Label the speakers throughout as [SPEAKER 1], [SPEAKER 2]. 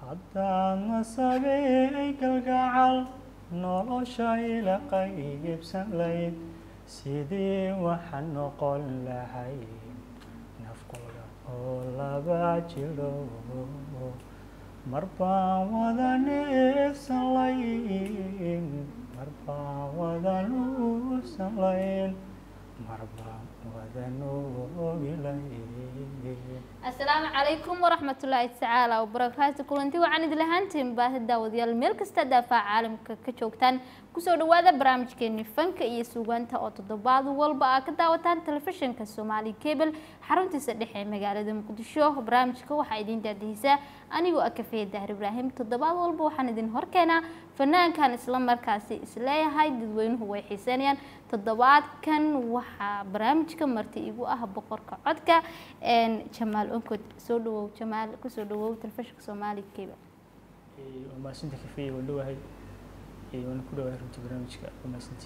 [SPEAKER 1] haddaad nasabey galgacal nolosha ila qaybsan layd sidii waxaan noqon lahay nafqula oo laba jiro mar baan wada neefsan layn mar baan wada nuusan layn mar baan wada noogi layn
[SPEAKER 2] asalaamu calaykum waraxmatullaahi tacaala wabarakaatu kulanti wacan idin lahaantiin baahi daawadayaal meel kasta daafaa caalamka ka joogtaan kusoo dhawaada barnaamijkeeni fanka iyo suugaanta oo toddobaad walba aa ka daawataan telefishinka soomaali cable xaruntiisa dhexe ee magaalada muqdisho barnaamijka waxaa idiin daadihisaa anigoo ah kafeeye dahar ibraahim toddobaad walba waxaan idin horkeenaa fanaankan isla markaasi isleeyahay dadweynuhu way xiiseynayaan toddobaadkan waxaa barnaamijka marti igu ah boqorka codka jamaal onkod soo dhawow jamaal kusoo dhawow telefishinka soomaali cable
[SPEAKER 1] waa mahadsanti kafeeye waan dhowahay waana ku dhawahay runtii barnaamijka waa mahadsanti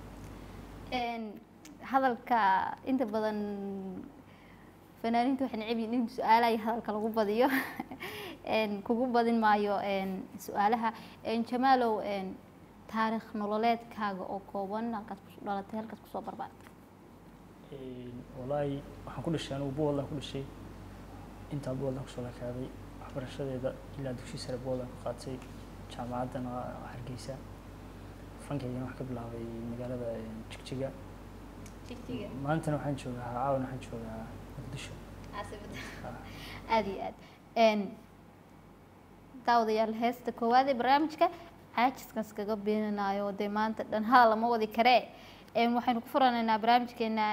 [SPEAKER 2] hadalka inta badan fanaaniinta waxay necab yihiin in su-aalaha hadalka lagu badiyo kugu badin maayo su-aalaha jamaalow taariikh nololeedkaaga oo kooban halkaad ku dhalatay halkaad kusoo barbaartay
[SPEAKER 1] wallaahi waxaan ku dhashay anigu buuladaan ku dhashay intaa buuladaan kusoo lakaaday waxbarashadeeda ilaa dugsi sare buuladaan ku qaatay jaamacaddana waa hargeysa fankaygana wax ka bilaabay magaalada jigjiga maantana waxaan joogaa caawana waxaan joogaa muqdisho
[SPEAKER 2] aada iyo aad daawadayaal heesta koowaad ee barnaamijka caajiskan iskaga beenanayo dee maanta dhan hala lama wadi karee waxaynu ku furanaynaa barnaamijkeena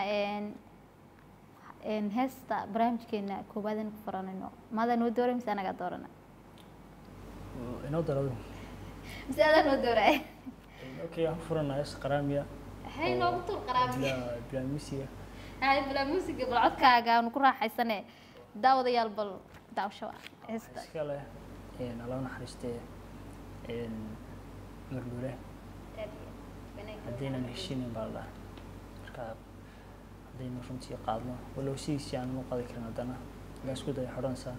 [SPEAKER 2] heesta barnaamijkeena koowaad aynu ku furanayno maadaa noo dooray mise anagaa doorana
[SPEAKER 1] inoo darado
[SPEAKER 2] mise adaa noo dooraya
[SPEAKER 1] okay waxaan ku furanaa hees qaraamiya
[SPEAKER 2] hay noogu tur qaraamiya
[SPEAKER 1] bilaa bilaa misiga
[SPEAKER 2] hay bilaa muusiga bal codkaaga aanu ku raaxaysane daawadayaal bal daawsho heesta
[SPEAKER 1] iska leh alla naxariistee mardhuule haddaynan heshiinin baa la dhaha marka haddaynu runtii qaadno walow sidiisii aan u qaadi karin haddana haddaan isku daya xodhanaysaa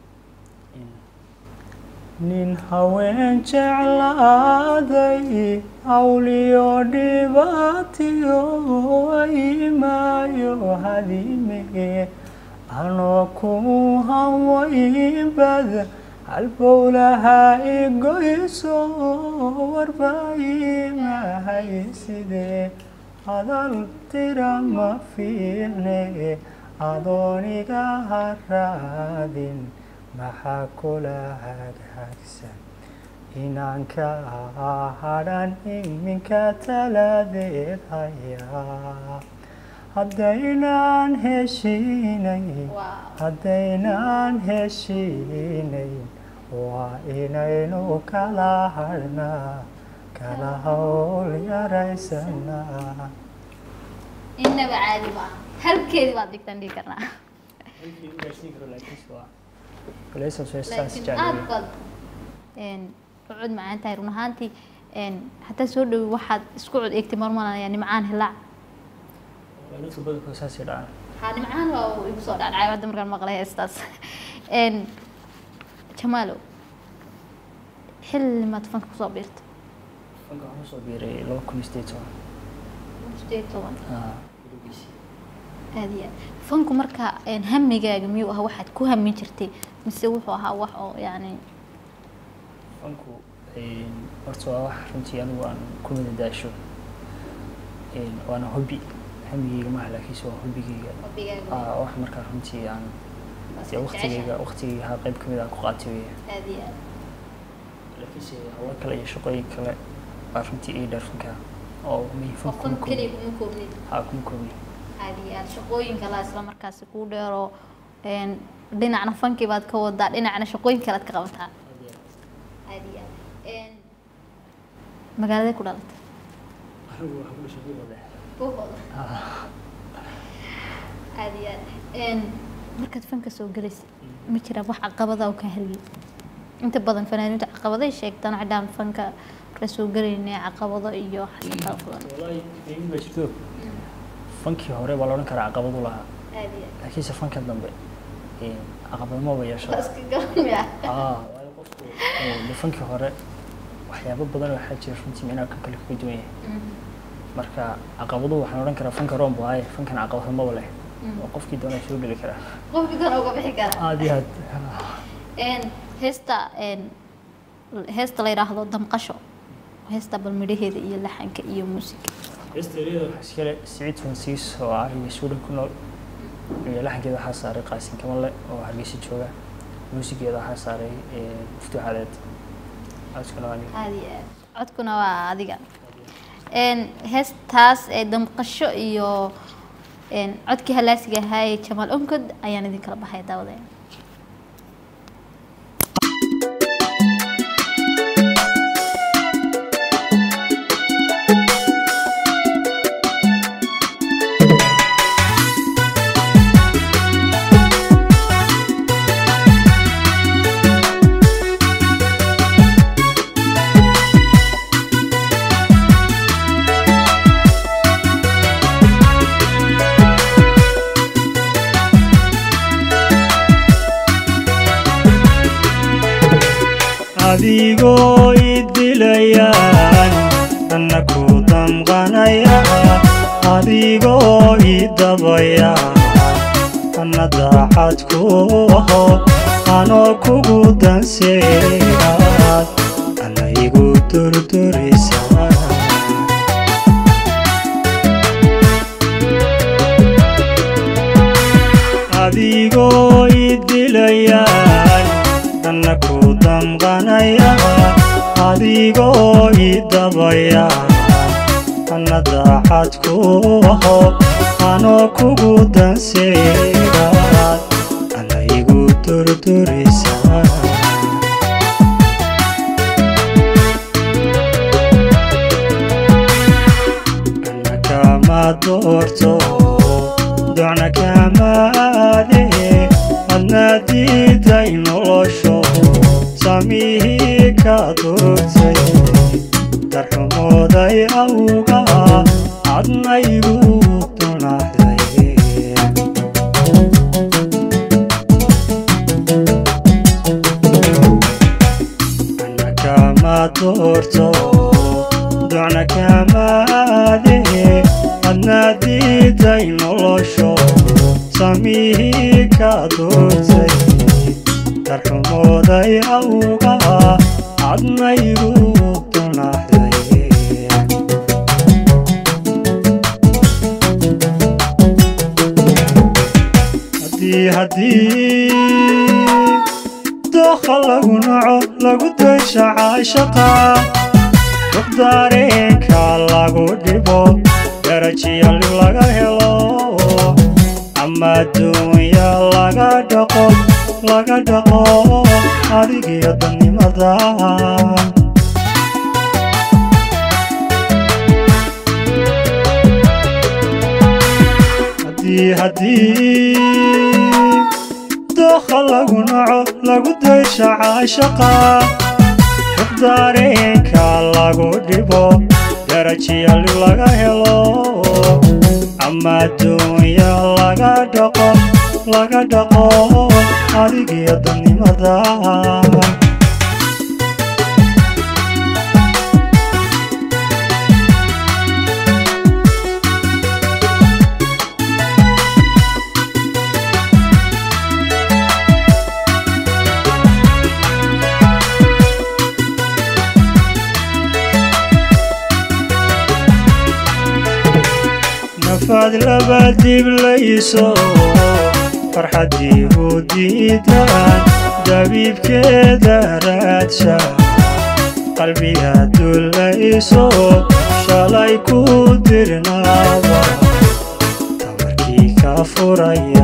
[SPEAKER 1] nin haween jeclaaday hawliyo dhibaatiyo imaayo hadimee anoo ku hawaynbada halbowlaha igoyso warbaayimahay sidee hadal tira ma fiilne adooniga haraadin maxaa kula hagaagsan inaan ka hadhan iminka taladeed hayaa haddaynaan heshiinayn haddaynaan heshiinayn waa inaynu kala hadhnaa kala hawl yaraysanaa
[SPEAKER 2] inaba caadi ma halkeedi baad dhigtaan dhigi karnaa laakiin aada baad cod macaan tahay run ahaantii hataa soo dhawi waxaad isku cod eegtay marmalanaya nimcaan hilaac
[SPEAKER 1] dadka badankood saasay dhacaan
[SPEAKER 2] haa nimcaan waa uu igu soo dhacdhacay hadda markaan maqlay heestaas jamaalow xilli maad fanka kusoo biirtay
[SPEAKER 1] fanka waxaan kusoo biiray laba kun iyo sideed toban
[SPEAKER 2] sideed toban
[SPEAKER 1] Ah,
[SPEAKER 2] aada iyo aad fanku marka hamigaaga miyuu ahaa waxaad ku hamin jirtay mise wuxuu ahaa wax oo yacni
[SPEAKER 1] fanku horta waa wax runtii anigu aan ku madadaasho waana hobby hamigeyga maaha laakiinse waa hobbigeyga Ah, wax markaa runtii aan dee waqtigeyga waqtigeyga haa qayb kamid aan ku qaatay weeye
[SPEAKER 2] aada iyo aad
[SPEAKER 1] laakiinse hawlo kale iyo shaqooyin kale baa runtii ii dheer fanka oo may
[SPEAKER 2] oo
[SPEAKER 1] fan
[SPEAKER 2] fan
[SPEAKER 1] kuma
[SPEAKER 2] keliya
[SPEAKER 1] koobni
[SPEAKER 2] kuma koobnid
[SPEAKER 1] haa kuma koobni
[SPEAKER 2] aada iyo aad shaqooyin kale isla markaasi kuu dheeroo dhinacna fankii baad ka wadaa dhinacna shaqooyin kale aad ka qabataa aada iyo aad magaaladee ku dhalatay
[SPEAKER 1] anigu waxaan ku dhashay buuqode
[SPEAKER 2] buuhooda aada iyo aad markaad fanka soo gelaysa ma jiraan wax caqabada oo kaa heliyay inta badan fanaaniinta caqabaday sheegtaan xidhaan fanka markaa soo gelaynay caqabado iyo xataa badan
[SPEAKER 1] wallaahi qiimi baa jirto fankii hore baa la odhan karaa caqabad u lahaa
[SPEAKER 2] aada iyo
[SPEAKER 1] laakiinse fanka dambe caqabad maba yeesho
[SPEAKER 2] aad iska garanaya
[SPEAKER 1] ah waayo qofku Ee, fankii hore waxyaabo badan waxaa jira runtii micnaha kan kale kaga duwan yahay marka caqabaduhu waxaan odhan karaa fanka roon waaye fankan caqabado maba leh oo qofkii doonaa soo geli karaa
[SPEAKER 2] qofki kan uga bixi kara
[SPEAKER 1] aad iyo aad
[SPEAKER 2] Een, heesta een, heesta la yidhaahdo damqasho heesta bal midhaheeda iyo laxanka iyo muusiga
[SPEAKER 1] heesteeriyada waxaa iskale siciid fransiis oo ariga suudhan ku nool iyo laxankeeda waxaa saaray qaasin kamale oo hargeysa jooga muusigeeda waxaa saaray ee, muftuux cadeed codkuna waa aniga
[SPEAKER 2] aad iyo aad codkuna waa adiga Een, heestaas ee damqasho iyo een, codkii halaasiga ahaa ee jamaal onkod ayaan idin kala baxay daawadeen
[SPEAKER 3] adigoo idilayaan anna ku damqanaya adigoo idabaya anna daacad ku aho anoo kugu danseeyaad anna igu durdurisa adigoo idilayaan anna ku damqanaya adigoo idabaya anna daacad ku aho anoo kugu danseeyaad anna igu durdurisa anna kama doorto docna kama aade adna diiday nolosho samihii ka durtay darxumooday awga adna igu dunaxday anna kama doorto docna kama aade adna diiday nolosho samihii ka durtay darxumooday awga adna igu dunaxday haddii haddii dookha lagu naco lagu daysha caashaqa rux dareenka lagu dhibo darajiya lib laga helo ama adduunya laga dhaqo laga dhaqo adigiyo dannimada haddii haddii dookha lagu naco lagu daysha caashaqa rux dareenka lagu dhibo darajiya lib laga helo ama adduunya laga dhaqo laga dhaqo adigiyo dannimada nafaad laba diblayso farxaddii u diidaan dabiibkeeda raadsha qalbiga dullayso shalay ku dirnaaba tamarkii ka furaya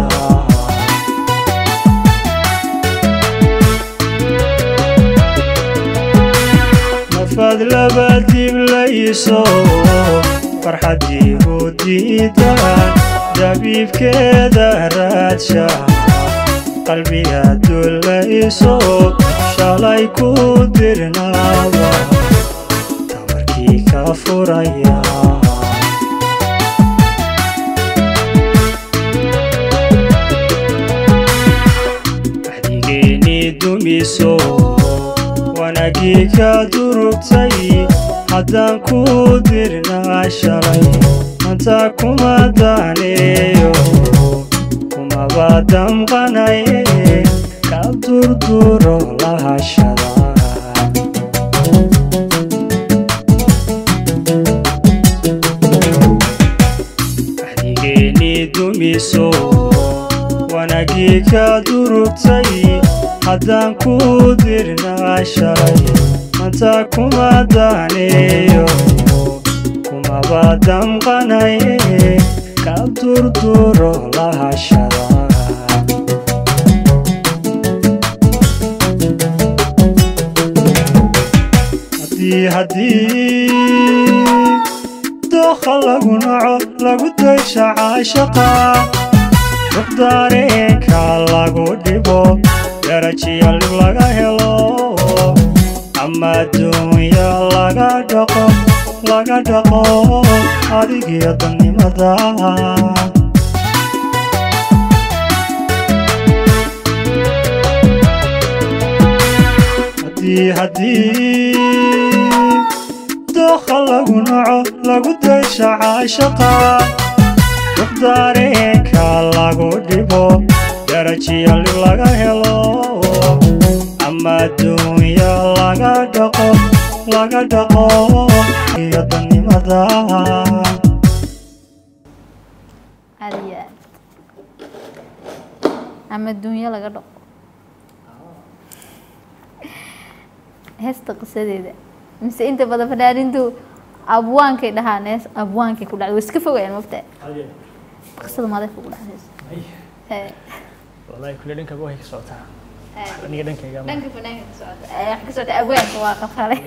[SPEAKER 3] nafaad laba diblayso farxaddii u diidaan dabiibkeeda raadsha qalbiga dullayso shalay ku dirnaaba tamarkii ka furaya waxdigeeni dumiso wanaagii ka durugtay haddaan ku dirnaa shalay manta kuma daaneeyo kumaba damqanaye ka durduro lahashada axdigeennii dumiso wanaagii ka durugtay haddaan ku dirnaa shalay manta kuma daaneeyo kumaba damqanaye ka durduro lahashada haddii haddii dookha lagu naco lagu daysha caashaqa rux dareenka lagu dhibo darajiya lib laga helo ama adduunya laga dhaqo laga dhaqo adigiyo dannimada haddii haddii dookha lagu naco lagu daysha caashaqa rux dareenka lagu dhibo darajiya lib laga helo ama adduunya laga dhaqo laga dhaqo iyo dannimada
[SPEAKER 2] aad iyo aad ama adduunyo laga dhaqo heesta qisadeeda mise inta badan fanaanintu abwaankay dhahaan hees abwaankay ku dhacday way iska fogayaan mafta qisada maday ku dhacdays
[SPEAKER 1] wallahi kule dhankaba way ka socotaa aniga dhankayga ma
[SPEAKER 2] dhanka fanaanka ka socota ee wax ka socota abwaanka waa qafalay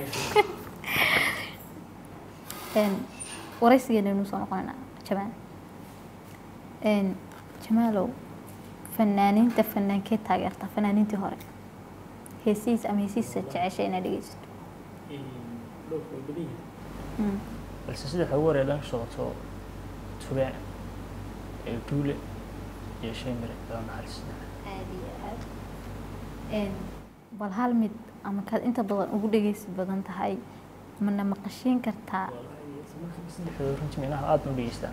[SPEAKER 2] een waraysigeena inuu soo noqonayna jamaal een jamaalow fanaaniinta fanaankee taageerta fanaaniintii hore heesihiis ama heesihiisa jecesha inaad dhegeysato Mm.
[SPEAKER 1] balse sida waxa ugu horeya dhanka socoto tubeen ee duule iyo shay mire ila naxariisna
[SPEAKER 2] aad iyo aad Een, bal hal mid ama kaad inta badan ugu dhegeysi badan tahay mana maqashiin kartaa
[SPEAKER 1] saddexdooda runtii minaha aad ma u dhegeystaa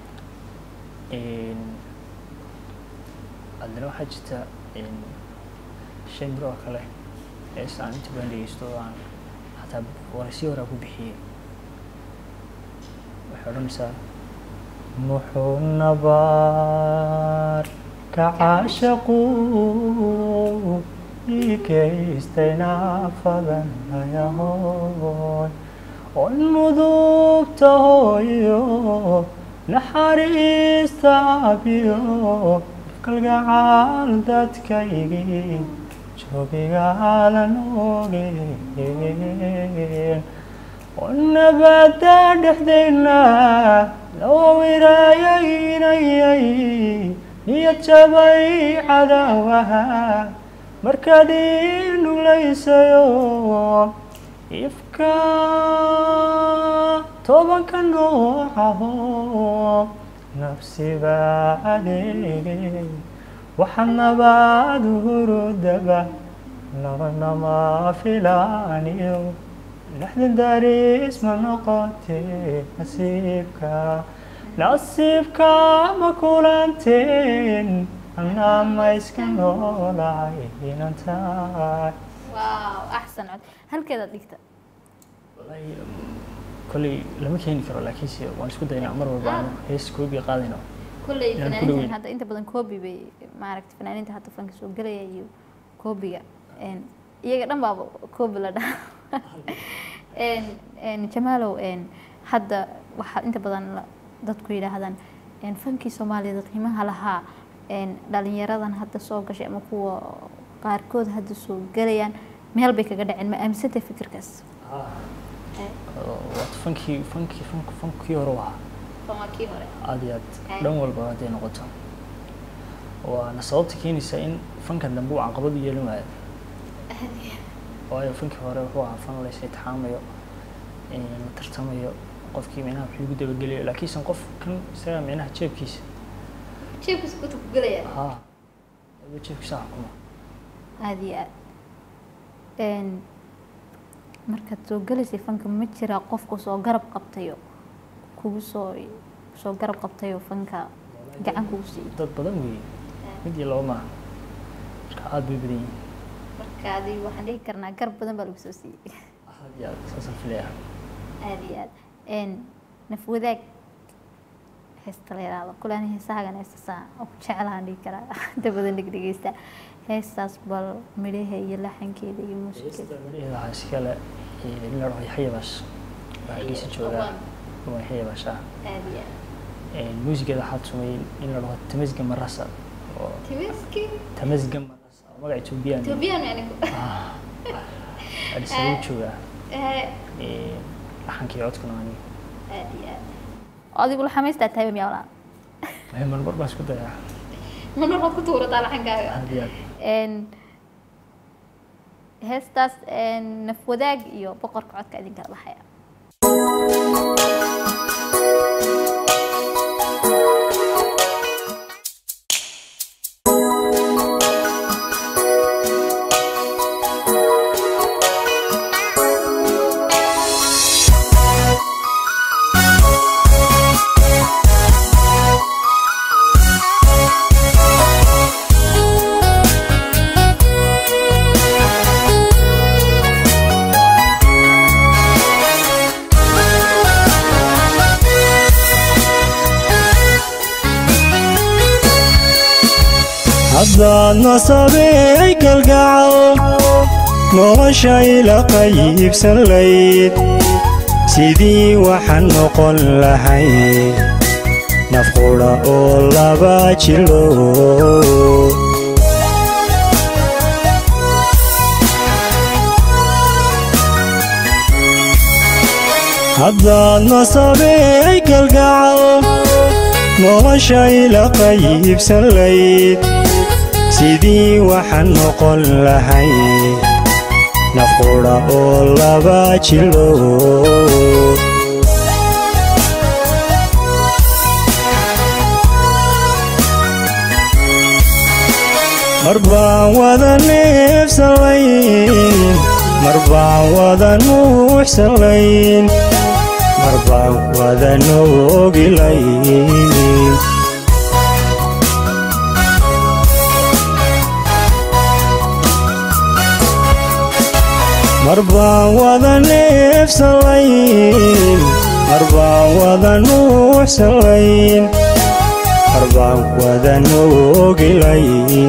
[SPEAKER 1] haddana waxaa jirta shay miro oo kale hees aan inta badan dhegeysto oo aan xataa waraysiyo horaa ku bixiyey waxay odhanaysaa muxuu nabaar ka caashaqu ikaystay naafadan ayahoy on mudubta hooyo naxariista abiyo kalgacaal dadkaygii joogigaalan ogeen on nabada dhexdayna lawawirayaynayay niyad jabay cadaawaha markaad ii nulaysayo ifka tobanka noocaho nafsiba adeege waxa nabaad hurudaba labanama filaaniyo lexda daris ma noqotee nasiibka nasiibka ma kulanteen anaa ma iska noolahay inan tahay
[SPEAKER 2] waaw axsan cod halkeedaad dhigta
[SPEAKER 1] wallahi kolley lama keeni karo laakiinse waan isku daynaa mar walba aanu hees koobiga qaadayno
[SPEAKER 2] kolley
[SPEAKER 1] Inaan ku
[SPEAKER 2] fanaaniintan
[SPEAKER 1] dhaweyn.
[SPEAKER 2] hadda inta badan koobi bay maaragta fanaaniinta hadda fanka soo gelaya iyo koobiga een, iyaga dhan baaba koobi la dhaha Een, een, jamaalow een, hadda waxaa inta badan la- dadku yidhaahdaan een, fankii soomaaliya qiimaha lahaa een, dhalinyaradan hadda soo gashay ama kuwa qaarkood hadda soo gelayaan meel bay kaga dhaceen ma aaminsantay fikirkaas
[SPEAKER 1] waata fankii fankii fank fankii hore u ahaa
[SPEAKER 2] kii hore
[SPEAKER 1] aad iyo aad dhan walba hadday noqoto waana sababta keenaysa in fankan dambe uu caqabad u yeelin waayo waayo fankii hore wuxuu ahaa fan la isitixaamayo la tartamayo qofkii micnaha wuxuu ugu dabagelayo laakiinse qof kan isaga micnaha jeebkiisa
[SPEAKER 2] jeebkiisa kuta ku gelaya
[SPEAKER 1] haa ayuu jeebkiisa xukuma
[SPEAKER 2] aada iyo aad Een, markaad soo gelaysay fanka ma jiraa qofku soo garab qabtayo kugu soo soo garab qabtayo fanka gacan kugu siiyey
[SPEAKER 1] dad badan weeye mid iyo laba maaha marka aada bay badan yihiin
[SPEAKER 2] marka adi waxaan dhihi karnaa garab badan baa lagu soo siiyey
[SPEAKER 1] aad iyo aad saasaan filaya
[SPEAKER 2] aada iyo aad n naf wadaag heesta la yidhaahdo kule ani heesahaagan heestasaa oo ku jeclaan dhihi karaa inta badan dhegdhegeysta heestaas bal midhaha iyo laxankeeda iyo muusigeeda
[SPEAKER 1] midhaheeda waxaa iskale eh, in la dhaho yaxya baash waa hargeysa joogaa waa yaxya baash ah
[SPEAKER 2] aada iyo aad
[SPEAKER 1] muusigeeda waxaa tumay in la dhaho tamasga marasa oo
[SPEAKER 2] timiski
[SPEAKER 1] tamasga marasa oo magaca etoobiyaan
[SPEAKER 2] etoobiyaan anigu
[SPEAKER 1] adhisabu joogaa
[SPEAKER 2] aada
[SPEAKER 1] Eh, laxankii codkuna waa aniga
[SPEAKER 2] iyo aad adigu laxamaystaa tahay miyaa walaa
[SPEAKER 1] Eh, marmar baan isku dayaa
[SPEAKER 2] mana waad ku tuurataa laxankaaga
[SPEAKER 1] aad iyo aad
[SPEAKER 2] n heestaas n naf wadaag iyo boqorka codka idin kala baxaya
[SPEAKER 3] haddaad nasabey galgacal noloshayla qaybsan layd sidii waxaan noqon lahayd nafqudha oo laba jilo haddaad nasabey galgacal noloshayla qaybsan layd sidii waxaan noqon lahayd nafqudha oo laba jilo mar baan wada neefsalayn mar baan wada nuuxsalayn mar baan wada noogilayn mar baan wada neefsalayn mar baan wada nuuxsalayn mar baan wada noogilayn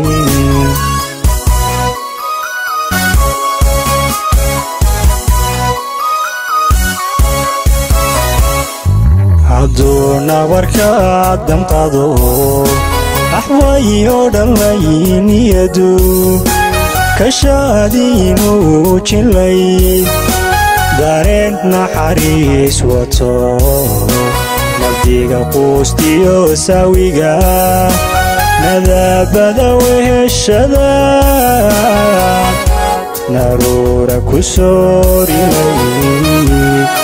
[SPEAKER 3] hadduu nabarka damqado axwayo dhanlayniyadu kashaadiinuu jilay dareen naxariis wato nabdiga quustiyo saawiga nadaabada weheshada naruura ku soorilay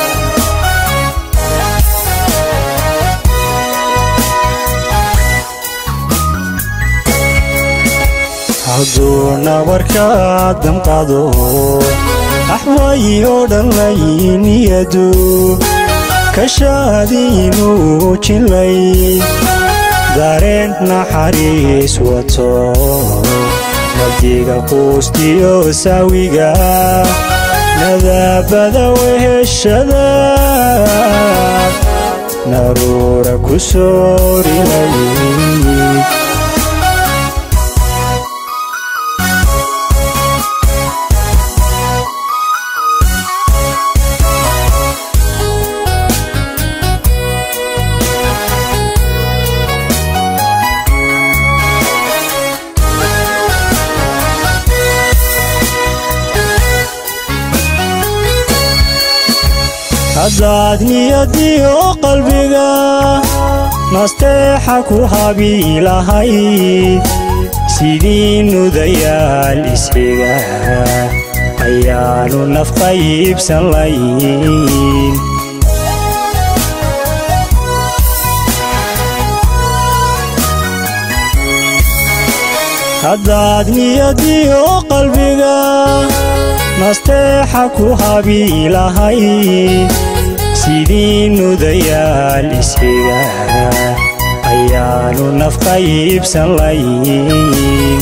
[SPEAKER 3] hadduu nabarka damqado axwayo dhanlayniyadu kashaadiinuu jilay dareen naxariis wato nabdiga quustiyo saawiga nadaabada weheshada naruura ku soorilay haddaad niyadiyo qalbiga nasteexa ku habi lahayd sidii nudayaal isxiga ayaanu nafqaybsan layn haddaad niyadiyo qalbiga nasteexa ku habiilahay sidii nudayaal isxiga ayaanu nafqaybsan layn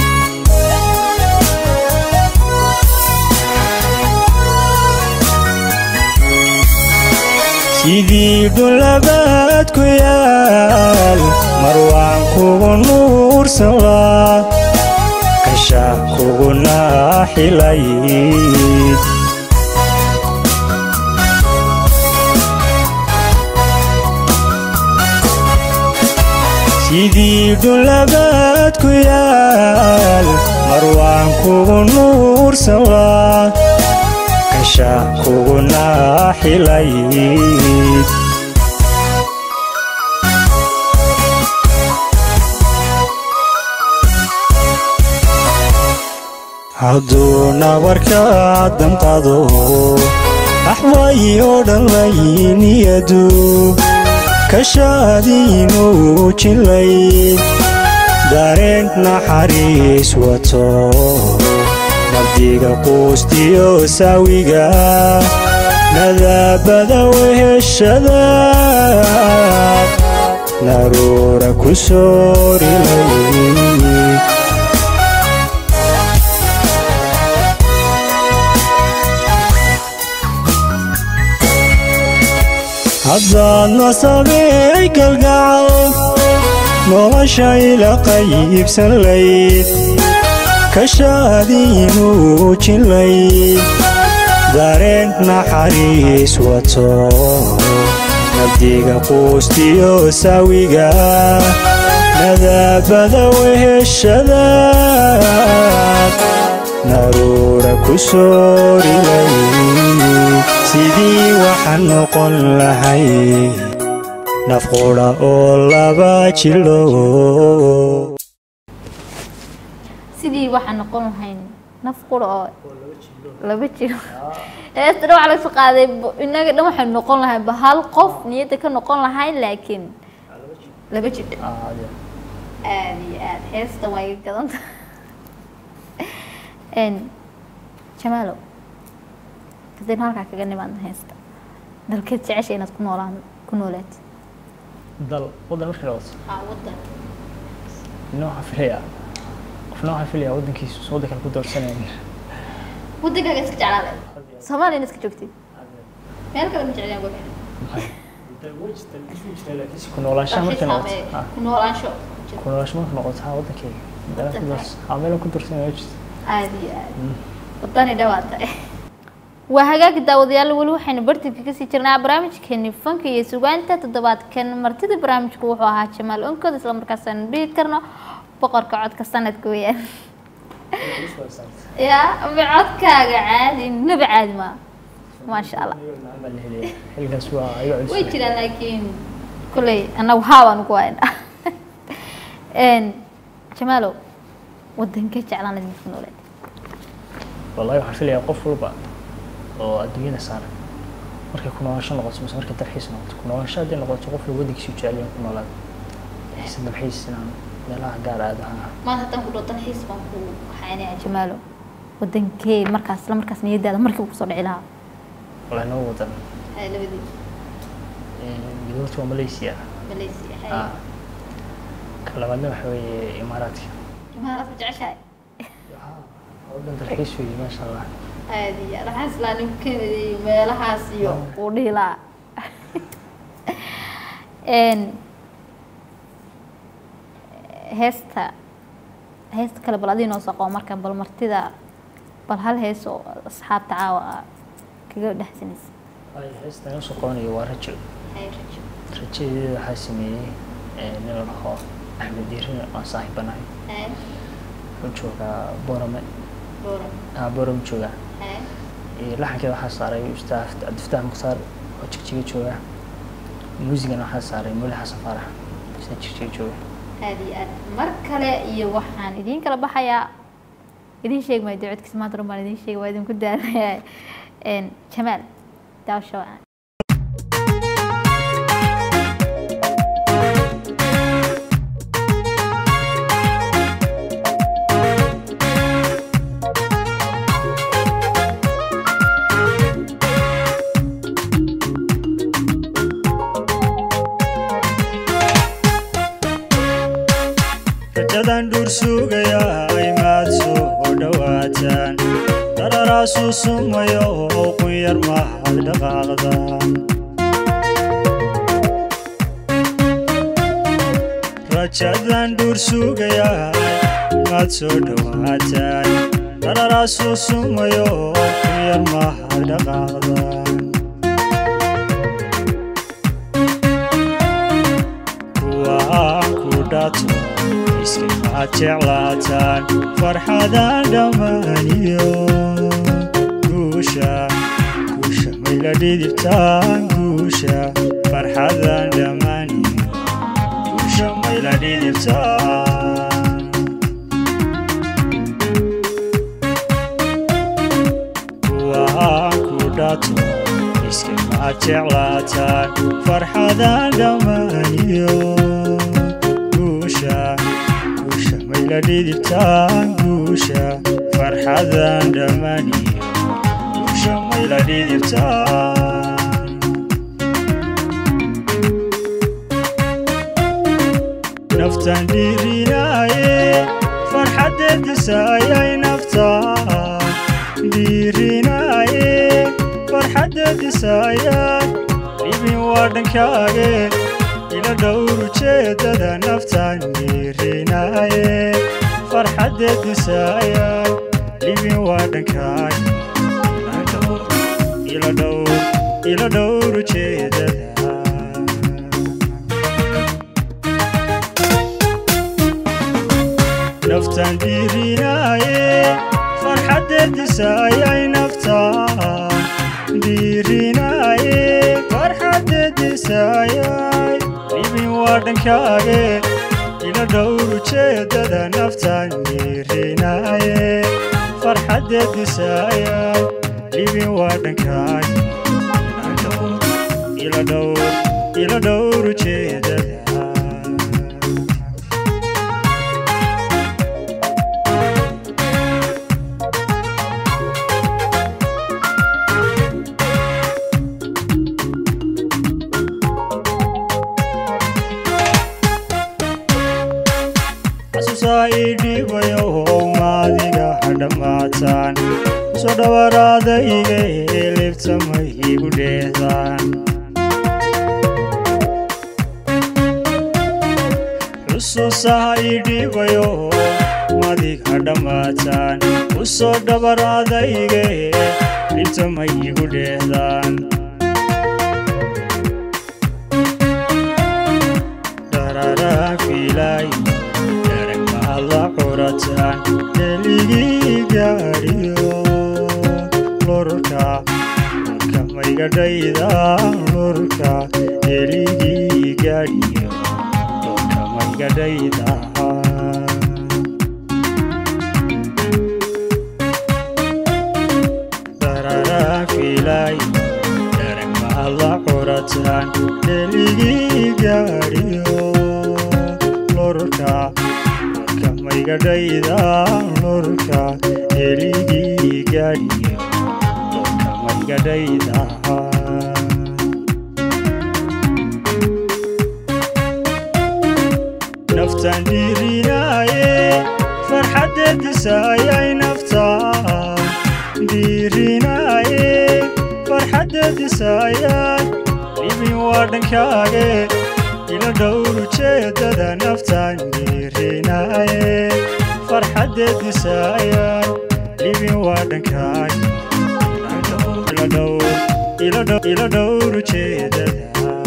[SPEAKER 3] sidii dhulabaad ku yaal mar waan kugu nuursan laa kasha kugu naaxilayd sidii dhulabaad ku yaal mar waan kugu nuursan laa kasha kugu naaxilayd hadduu nabarkaa damqado axwaayoo dhan layniyadu kashaadiinuu jilay dareen naxariis wato nabdiga quustiyo saawiga nadaabada weheshada naruura ku soorilay haddaad nasabey galgacal noloshayla qaybsan layd kashaadiinuu jilayd dareen naxariis wato nabdiga quustiyo saawiga nadaabada weheshada naruura ku soorilay sidii waxaan noqon lahay nafqudha oo laba jilo
[SPEAKER 2] sidii waxaan noqon lahayn naf qura oo laba jiro heesta dhan waxaa laga soo qaaday bo- innaga dhan waxaynu noqon lahayn ba hal qof niyadda ka noqon lahayn laakiin laba jidho aada iyo aada heesta waa iga gadanta n jamaalow haddaynu halkaa kaga nimaadna heesta dalkeed jecesha inaad ku noolaan ku noolaatid
[SPEAKER 1] dal waddan markii la wato
[SPEAKER 2] aa waddan
[SPEAKER 1] ina waxaa filayaa qofna waxaa filayaa waddankiisu waddan kale ku doorsanayn
[SPEAKER 2] waddankaaga iska jeclaale soomaaliyana iska joogtid meel kale ma jeclayaan gobe
[SPEAKER 1] ku noolaanshaha markay noqoto ha,
[SPEAKER 2] ku noolaansho
[SPEAKER 1] ku noolaansho markay noqoto ha waddankeyga meela ku doors ha meela ku doorsanaya ma jirto
[SPEAKER 2] aada iyo aada wadani dhawaata waa hagaagi daawadayaal weli waxaynu bartanka kasii jirnaa barnaamijkeeni fanka iyo sugaanta toddobaadkan martida barnaamijku wuxuu ahaa jamaal onkod isla markaas aanu dhihi karno boqorka codka sanadka weyaan ya ama codkaaga caadi naba caadi maa maasha allah
[SPEAKER 1] baa la helaya xilligaas waa iga
[SPEAKER 2] way
[SPEAKER 1] culus
[SPEAKER 2] jiraan laakiin kulley annagu haabaan ugu haynaa jamaalow wadankee jeclaan lahayd midka nooleed
[SPEAKER 1] wallahi waxaan filayaa qof walba oo adduunyada saaran markay ku noolasho noqoto mise markay dalxiis noqoto ku noolasho hadday noqoto qof walba waddankiisu jecel yahay ku noolaada dalxiis dalxiis inaan meelaha gaar aado ha
[SPEAKER 2] maanta haddaan ku dhao dalxiis baan ku waxaynaya jamaalo wadankee markaas isla markaas niyadaada markiiba kusoo dhici lahaa
[SPEAKER 1] wallahi noo wadan
[SPEAKER 2] labadii
[SPEAKER 1] midowta waa malaysia
[SPEAKER 2] malaysia
[SPEAKER 1] ah ka labaadna waxa weeye imaaraadka
[SPEAKER 2] imaaraadka jeceshahay
[SPEAKER 1] waddan dalxiis weeye maasha allah
[SPEAKER 2] aada iyo aad waxaan islaa nin kennedy iyo meelahaas iyo uu dhihi lahaa n heesta heesta kale bal adii noo soo qabo markan bal martida bal hal hees oo asxaabta caawa ah kaga dhexsanaysa
[SPEAKER 1] Ay, heestan usoo qabanayo waa rajo rajadeeda waxaa sameeyey eh, nin la dhaho axmed diirin aan saaxiibanahay wuxuu joogaa borame ah borame joogaa Eh, laxankeeda waxaa saaray ustaaf cabdifataax mukhtaar oo jigjiga jooga muusigana waxaa saaray muli xasan faarax isna jigjiga jooga
[SPEAKER 2] aada iyo aad mar kale iyo waxaan idiin kala baxayaa idiin sheegi maayo dee codkiisa maanta run baan idiin sheegi waa idinku daalaya jamaal daawasho wacan
[SPEAKER 4] Thank
[SPEAKER 3] sugayaa imaad soo dhowaataan dararaasuu sumayo oo qunyar mahad dhaqaaqdaan rajadan dhuur sugayaa imaad soo dhowaataan dararaasuu sumayo oo qunyar mahad dhaqaaqdaan kuwaan ku dhato iskamaad jeclaataan farxadaan dhammaaniyo guusha guusha mayla dhidibtaan guusha farxadaan dhammaaniyo guusha mayla dhidibtaan kuwaan ku dhato iskamaad jeclaataan farxadaan dhammaaniyo guusha guusha mayla dhidibtaan guusha farxadaan dhammaaniyo guusha mayla dhidibtaan naftan dhiirinaaye farxadeedisaayay naftaan dhiirinaaye farxadeedisaayay dhibin waa dhankaage ila dhowr ujeedada naftaan dhiirinaaye farxadeedisaayay dhibin waa dhankaage ila dhowr ila dhowr ujeedada naftan dhiirinaaye farxadeedisaayay naftaan dhiirinaaye farxadeedisaayay dhibin waa dhankaage ila dhowr ujeedada naftaan dhiirinaaye farxadeedisaayay dhibin waa dhankaage ila dhowr ila dhowr ujeedada xasuusaa ii dhiibayo how maadiga ha dhammaataan soo dhawaraada iga elibtamay igu dheehdaan xusuusaha ii dhiibayo madig ha dhammaataan u soo dhawaraada iga libtamay igu dheehdaan dararaan fiilaayo darag maad la curataan heligii gaadhiyo lurka lurka maygadhaydaan lurka heligii gaadhiyo lurka maygadhaydaan dararaan fiilaayo darag maad la curataan heligii gaadhiyo lurka lurka maygadhaydaan lurka heligii gaadhiyo lurka maygadhaydaan naftan dhiirinaaye farxadeedisaayay naftaan dhiirinaaye farxadeedisaayay dhibin waa dhankaage ila dhowr ujeedada naftaan dhiirinaaye farxadeedisaayay dhibin waa dhankaage ila dhowr ila dhowr ila dhowr ujeedada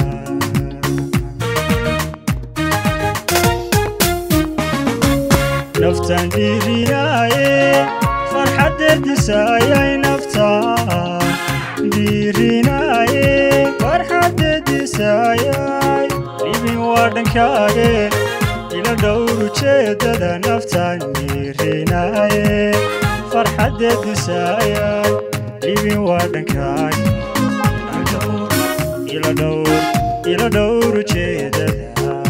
[SPEAKER 3] naftan dhiirinaaye farxadeedisaayay naftaan dhiirinaaye farxadeedisaayay dhibin waa dhankaage ila dhowr ujeedada naftaan dhiirinaaye farxadeedisaayay dhibin waa dhankaage ila dhowr ila dhowr ujeedada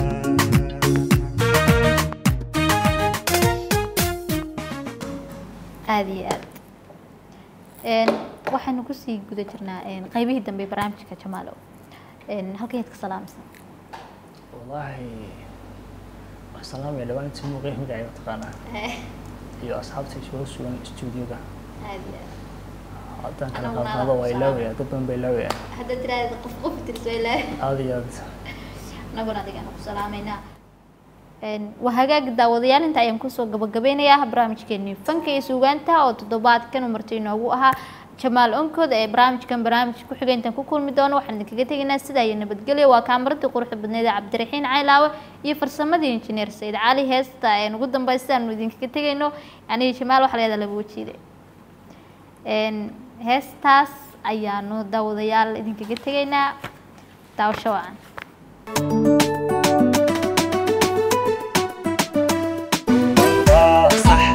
[SPEAKER 2] aada iyo aad Een, waxaynu kusii guda jirnaa een, qaybihii dambe ee barnaamijka jamaalow Een, halkeed ka salaamaysa
[SPEAKER 1] wallaahi waxaan salaamaya dhawaan inta muuqaya magacayga taqaanaa iyo asxaabta isugu sugan stuudioga
[SPEAKER 2] aad iyo aad
[SPEAKER 1] haddaan kala
[SPEAKER 2] Anaguna
[SPEAKER 1] qaadqaado waa
[SPEAKER 2] salaam.
[SPEAKER 1] ilaawaya dad badan baa ilaawaya
[SPEAKER 2] haddaad tiraahda qof qof tirso ilaa
[SPEAKER 1] aad iyo aad
[SPEAKER 2] anaguna adigaan ku salaameynaa Een, waa hagaag daawadayaal inta ayaan kusoo gabagabeynayaa barnaamijkeenii fanka iyo suugaanta oo toddobaadkan uu marti inoogu ahaa jamaal onkooda ee barnaamijkan barnaamij ku xiga intaan ku kulmi doono waxaan idinkaga tegaynaa sidaa iyo nabadgelyo waa kaamaradii quruxda badneed ee cabdiraxiin caylaawe iyo farsamadii injineer sayid cali heesta een ugu dambeysta aanu idinkaga tegayno aniga jamaal waxaa layada laba wajiide Een, heestaas ayaanu daawadayaal idinkaga tegaynaa daawasho wacan
[SPEAKER 3] waa sax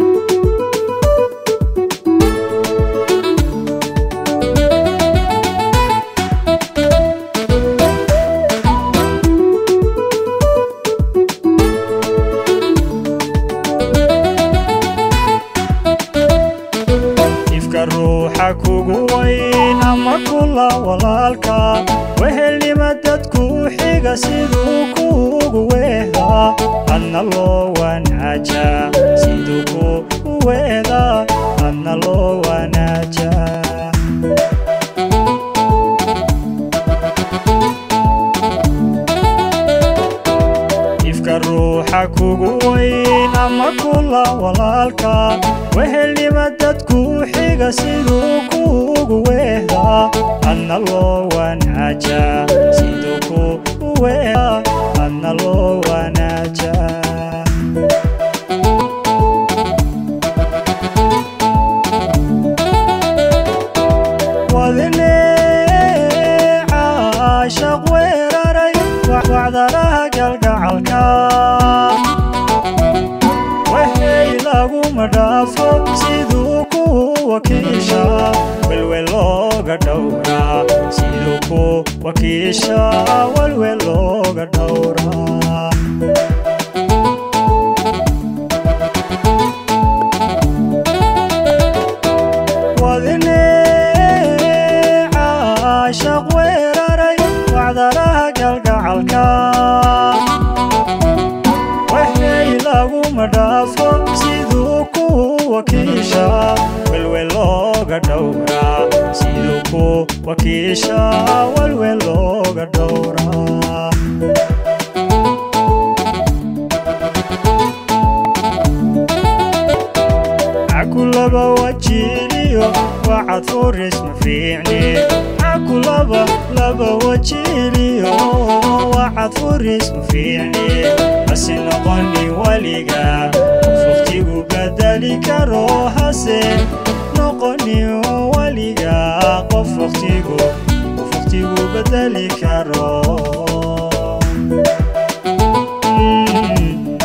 [SPEAKER 3] ifka ruuxa kugu weyn ama kula walaalka wehelnima dadku xiga siduu kuugu weehdaa adna loo wanaaja siduu kuugu weehdaa adna loo wanaaja ifka ruuxa kugu weyn ama kula walaalka wehelnima dadku xiga siduu kuugu weehdaa adna loo wanaaja siduu kuugu weehdaa adna loo wanaaja wadine caashaq weeraray wacdaraha galgacalka waxay laguma dhaafo siduu ku wakiisha welwel looga dhowraa siduu ku wakiisha welwel looga dhowraa wadine caashaq weeraray wacdaraha galgacalka waxay laguma dhaafo siduu ku wakiisha welwel looga dhowraa siduu ku wakiisha welwel looga dhowraa cakulaba wajiliyo wacad furis ma fiicni cakulaba laba wajiliyo wacad furis ma fiicni hase noqoni weliga qof waqtigu bedeli karo hase noqoni weliga qof waqtigu qof waqtigu bedeli karo Mm.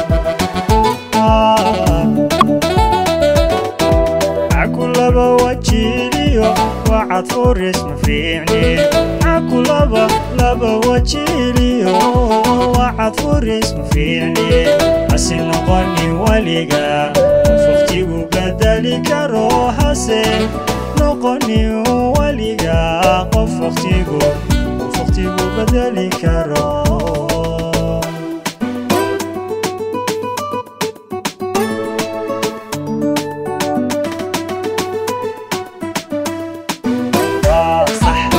[SPEAKER 3] Ah. cakulaba wajiliyo wacad furis ma fiicni cakulaba laba wajiliyo wacad furis ma fiicni hase noqoni weliga qof waqtigu bedeli karo hase noqoni weliga qof waqtigu qof waqtigu bedeli karo waa sax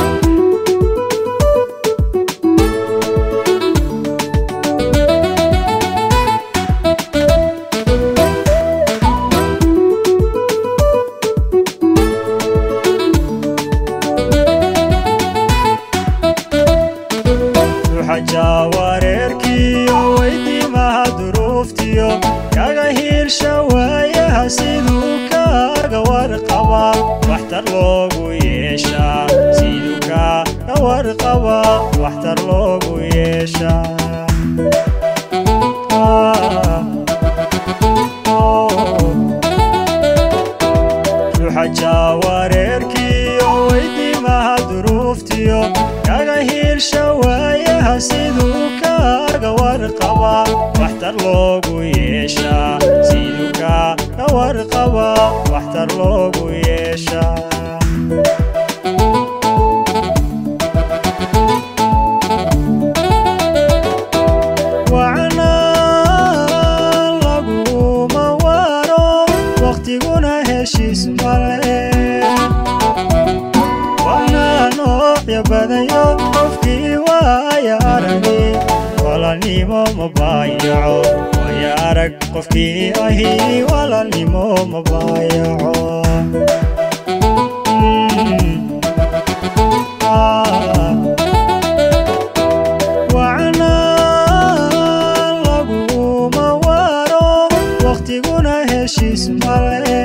[SPEAKER 3] ruuxa wareerkiyo weydiimaha duruuftiyo kaga hiirsha waayaha siduu kaaga warqaba waxtar loogu yeeshaa siduu kaaga warqaba waxtar loogu yeeshaa Ah, oh. ruuxa jaawareerkiyo weydiimaha duruuftiyo kaga hiirsha waayaha siduu kaaga warqaba waxtar loogu yeeshaa siduu kaaga warqaba waxtar loogu yeeshaa wacnaa badayo qofkii waaya aragi walaalnimo ma baayaco waaya arag qofkii ahi walaalnimo ma baayaco Mm. Ah. wacna laguma waro waqtiguna heshiis male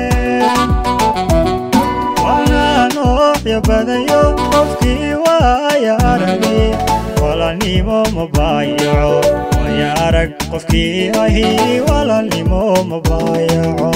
[SPEAKER 3] waana noocyo badayo qofkii waaya aragi walaalnimo ma baayaco waaya arag qofkii ahi walaalnimo ma baayaco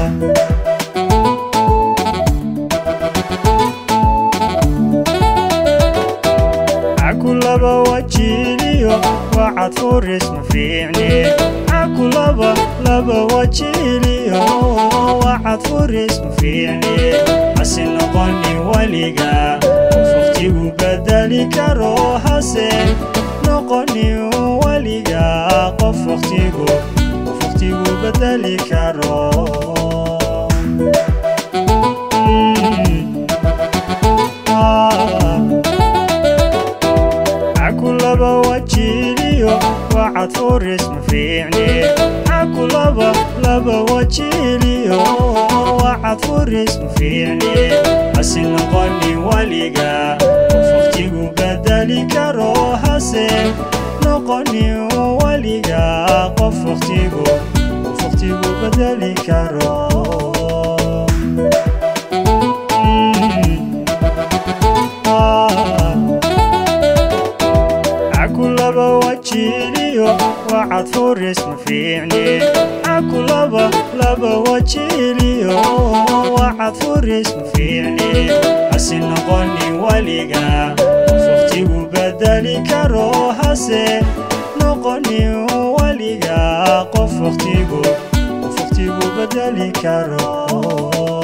[SPEAKER 3] cakulaba wajiliyo wacad furis ma fiicni cakulaba laba wajiliyo wacad furis ma fiicni hase noqoni weliga qof waqtigu bedeli karo hase noqoni weliga qof waqtigu qof waqtigu bedeli karo Mm. Ah. cakulaba wajiliyo wacad furis ma fiicni cakulaba laba wajiliyo wacad furis ma fiicni hase noqoni weliga qof waqtigu bedeli karo hase noqoni weliga qof waqtigu qof waqtigu bedeli karo Mm. Ah. cakulaba wajiliyo wacad furis ma fiicni cakulaba laba wajiliyo wacad furis ma fiicni hase noqoni weliga qof waqtigu bedeli karo hase noqoni weliga qof waqtigu qof waqtigu bedeli karo